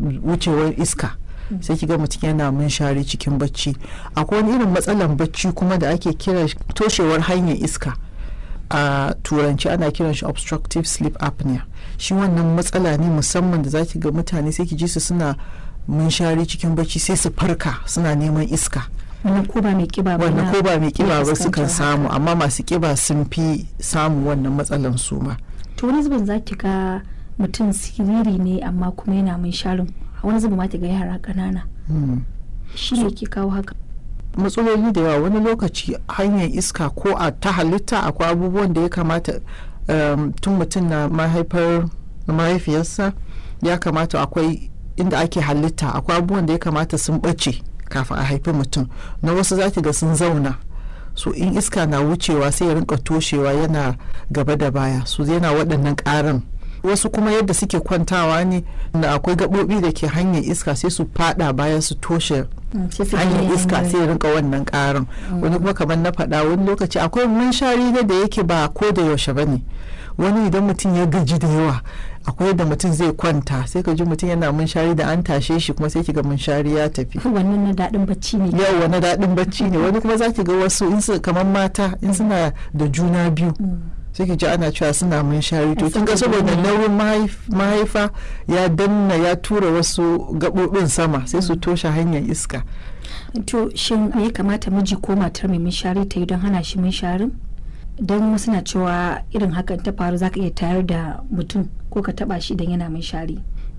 wucewar iska sai kiga mutum yana munshari cikin bacci akwai wani irin matsalan bacci kuma da ake kira toshewar hanyar iska a turanci ana kiran shi obstructive sleep apnea shi wannan matsala ne musamman da zaki ga mutane sai ki ji su suna munshari cikin bacci sai su farka suna neman iska wannan ko ba mai kiba ba wannan ko ba mai kiba ba fuskantar sukan samu haka. amma masu kiba sun fi samu wannan matsalan su ma to wani zubin za ki ga mutum siriri ne amma kuma yana mun sharin wani zubin ma ki ga yara ƙanana Hmm. shi ne ke kawo haka matsaloli da yawa wani lokaci hanyar iska ko a ta halitta akwai abubuwan da ya kamata um, tun mutum na mahaifar mahaifiyarsa ya kamata akwai inda ake halitta akwai abubuwan da ya kamata sun ɓace kafin a haifi mutum na wasu zaki ga sun zauna so in iska na wucewa sai ya rinka toshewa yana gaba da baya so yana waɗannan ƙaran wasu kuma yadda suke kwantawa ne da akwai gaɓoɓi da ke hanyar iska sai su fada baya su toshe Mm, sai su hanyar gane iska hanyar- sai ya rinka wannan karin wani kuma kamar na faɗa wani lokaci akwai munshari ne da yake ba ko da yaushe ba ne wani idan mutum ya gaji da yawa akwai yadda mutum zai kwanta sai ka ji mutum yana munshari da an tashe shi kuma sai kiga munshari ya tafi wannan na daɗin bacci ne yau wani daɗin bacci ne wani kuma za ki ga wasu in su kamar mata in suna da juna biyu Mm. sai ki ji ana cewa suna munshari to Ai, kin ga saboda saboda ne. nauyin mahaif- mahaifa ya danna ya tura wasu gaɓoɓin sama sai su toshe hanyar iska to shin me ya kamata miji ko matar mai minshari ta yi don hana shi minsharin don wasu na cewa irin hakan ta faru zaka iya tayar da mutum ko ka taba shi idan yana minshari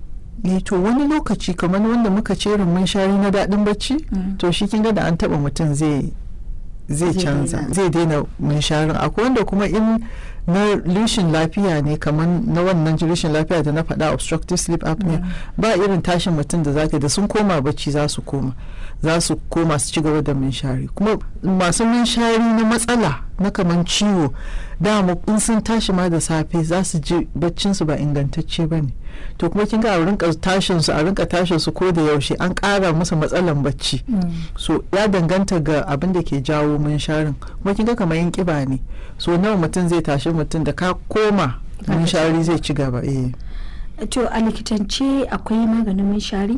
ne to wani lokaci kamar wanda muka ce irin munshari na daɗin bacci Mm. to shi kin ga da an taɓa mutum zai zai Zai canza daina. zai daina munsharin akwai wanda kuma in na rishin lafiya ne kamar na wannan rishin lafiya da na faɗa obstructive sleep apnea Mm. ba irin tashin mutum da zaka da sun koma bacci za su koma za su koma su ci gaba da munshari kuma masu munshari na matsala na kamar ciwo dama in sun tashi ma da safe za su ji baccinsu ba ingantacce ba ne to kuma kin ga a rinka tashin su a rinka tashin su ko da yaushe an ƙara musu matsalan bacci Mm. so ya danganta ga abin da ke jawo munsharin kuma kin ga kamar yin kiba ne so nawa mutum zai tashi mutum da ka koma Ka munshari zai ci gaba eh to a likitance akwai maganin minshari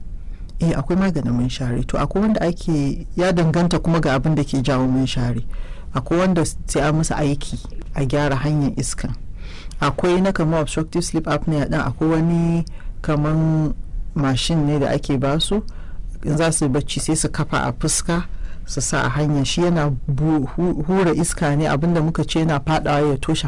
eh akwai maganin munshari to akwai wanda ake ya danganta kuma ga abin da ke jawo munshari akwai wanda sai an musu aiki a gyara hanyar iskan akwai na kamar obstructive sleep apnea din akwai wani kaman mashin ne da ake basu in za su yi bacci sai su kafa a fuska su sa a hanya shi yana bu- hu- hura iska ne abinda muka ce yana fadawa ya toshe